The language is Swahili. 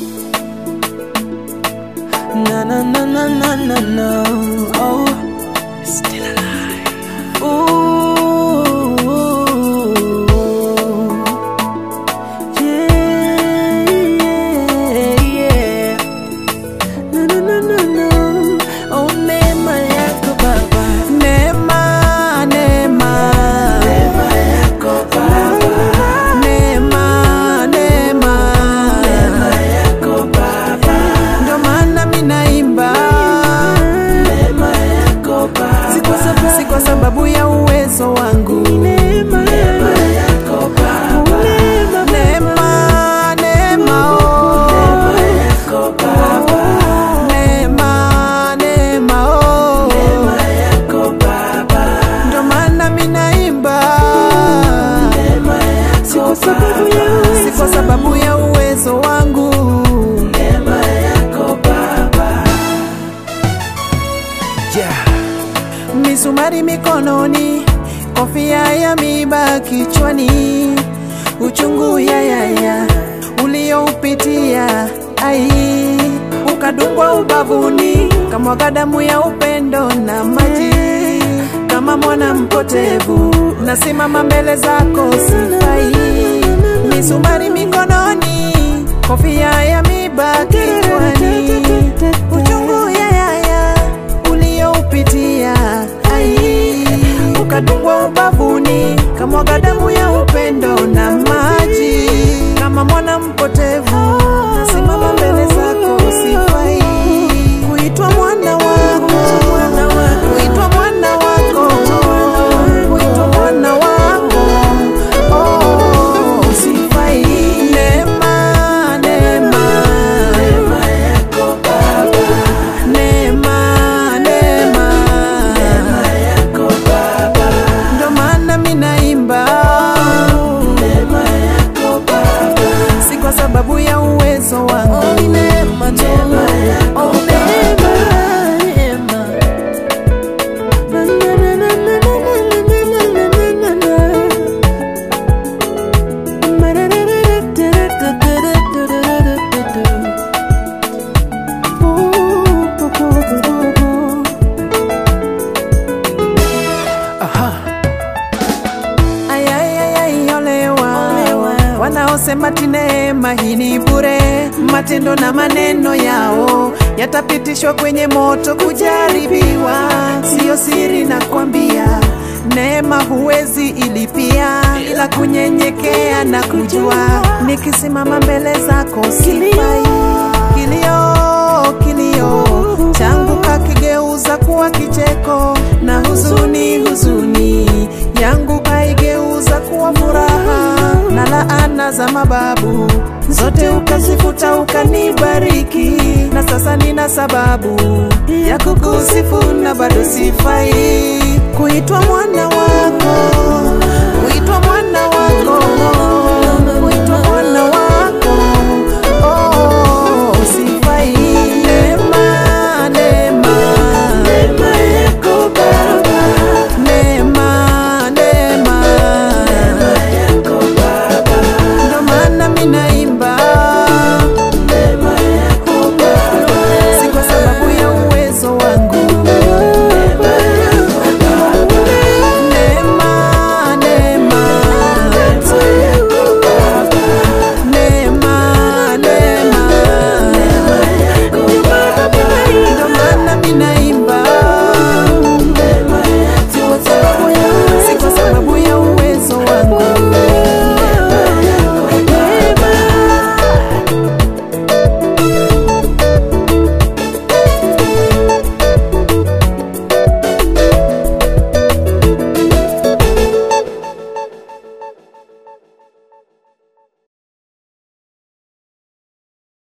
Na na na na na na na. Oh, still alive. Ooh, yeah, yeah, yeah. Na na na na na. Oh, neema yako Baba. Neema, neema. Neema yako Baba. Neema, neema. Neema yako Baba. Ndio maana mimi naimba. Neema yako Baba. Si kwa sababu, si kwa sababu ya uwezo wangu. Neema yako Baba. Neema, neema, oh. Neema yako Baba. Neema, neema, oh. Neema yako Baba. Ndio maana mimi naimba. Neema yako si kwa sababu ya uwezo, si kwa sababu ya uwezo wangu. Neema yako Baba. Yeah. Misumari mikononi, kofia ya miba kichwani, uchungu ya yaya ulioupitia, ai ukadungwa ubavuni, kamwaga damu ya upendo na maji kama mwana mpotevu, nasimama mbele zako sifai, misumari mikononi, kofia ya miba kichwani, uchungu ya yaya ulioupitia, ai ukadungwa ubavuni, kamwaga damu ya upendo na maji kama mwana mpotevu, nasimama mbele zako sifai kuitwa mwana wako, kuitwa mwana wako, kuitwa mwana wako, oh, sifai. Neema, neema, neema yako Baba, neema, neema, neema yako Baba, ndo maana mimi naimba neema yako Baba, si kwa sababu ya uwezo wangu, oh, ni neema tu, oh, neema, neema. Na, na, na, na, na, na, na, na, na, na, na. Ay, ay, ay, ay, olewa. Wanaosema ti neema hii ni bure, matendo na maneno yao yatapitishwa kwenye moto kujaribiwa. Siyo siri na kwambia, neema huwezi ilipia, ila kunyenyekea na kujua, nikisimama mbele zako sifai. Kilio, kilio changu kakigeuza kuwa kicheko, na huzuni, huzuni yangu kaigeuza kuwa furaha, na laana za mababu zote ukazifuta, ukanibariki, na sasa nina sababu ya kukusifu, na bado sifai kuitwa mwana wako